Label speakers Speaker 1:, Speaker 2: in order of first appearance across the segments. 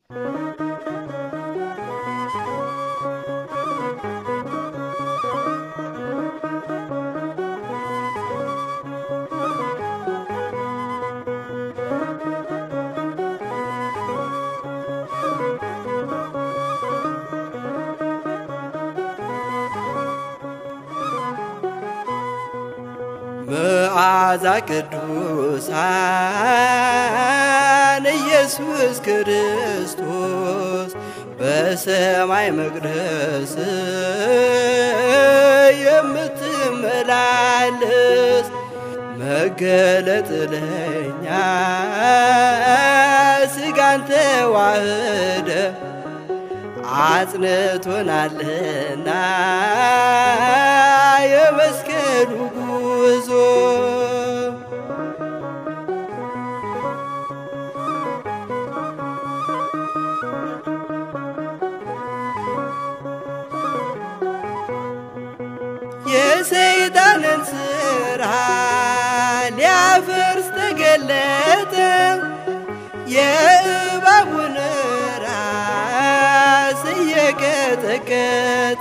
Speaker 1: መዓዛ ቅዱሳን ኢየሱስ ክርስቶስ በሰማይ መቅደስ የምትመላለስ መገለጥ ለኛ ስጋን ተዋህደ አጽንቶናልና የመስቀሉ ጉዞ የሰይጣንን ስራ ሊያፈርስ ተገለጠ የእባቡን ራስ እየቀጠቀጠ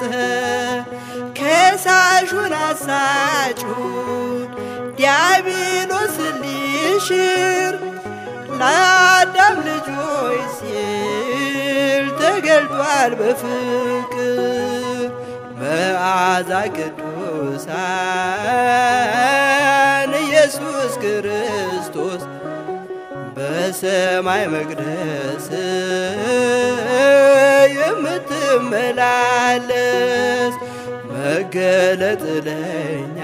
Speaker 1: ከሳሹን አሳጩን ዲያብሎስን ሊሽር ለአዳም ልጆች ሲል ተገልጧል በፍቅር መዓዛ ቅዱሳን ኢየሱስ ክርስቶስ በሰማይ መቅደስ የምትመላለስ መገለጥ ለኛ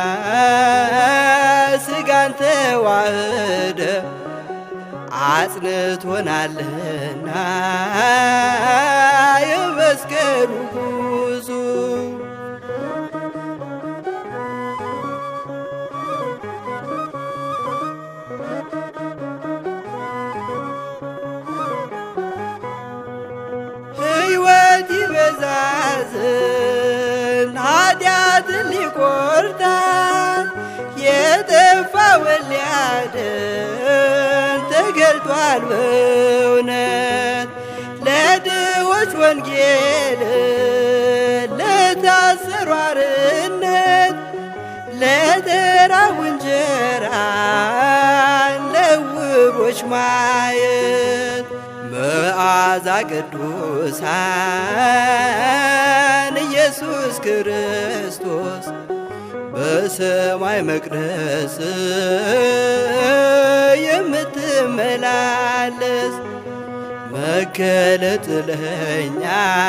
Speaker 1: ስጋን ተዋህደ አጽንቶናልና የመስቀሉ ጉዞ ሕይወት ይበዛዝን ኃጢአትን ሊቆርጣል የጠፋውን ሊያድን ተገልጧል በእውነት ለድሆች ወንጌል ለታሰሩ አርነት ለተራቡ እንጀራን ለዕውሮች ማየት መዓዛ ቅዱሳን ኢየሱስ ክርስቶስ በሰማይ መቅደስ የምትመላለስ መገለጥ ለኛ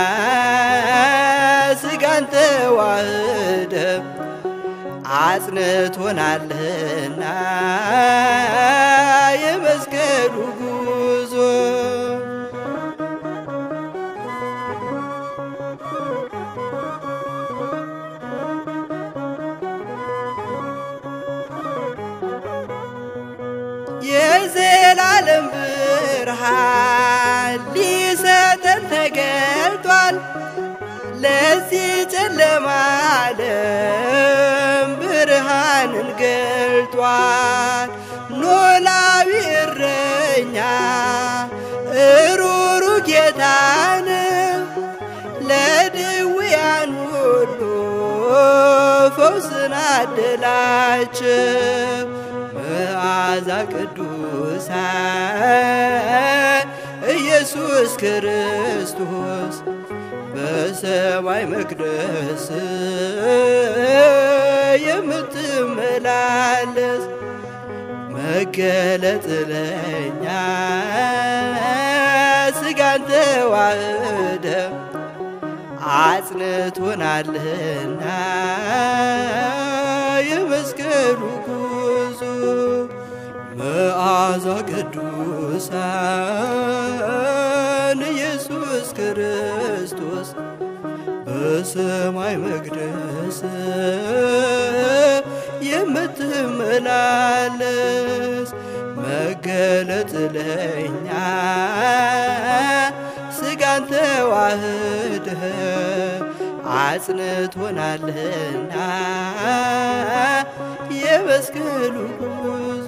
Speaker 1: ስጋን ተዋህደ አጽንቶናልና የመስቀሉ ጉዞ የዘላለም ብርሃን ሊሰጠን ተገልጧል። ለዚህ ጨለማ ዓለም ብርሃንን ገልጧል። ኖላዊ እረኛ እሩሩ ጌታን ለድውያን ሁሉ ፈውስን አደላቸው። መዓዛ ቅዱሳን ኢየሱስ ክርስቶስ በሰማይ መቅደስ የምትመላለስ መገለጥ ለኛ ስጋን ተዋህደ አጽንቶናልና የመስቀሉ ጉዞ መዓዛ ቅዱሳን ኢየሱስ ክርስቶስ በሰማይ መቅደስ የምትመላለስ መገለጥ ለኛ ስጋን ተዋህደ አጽንቶናልና የመስቀሉ ጉዞ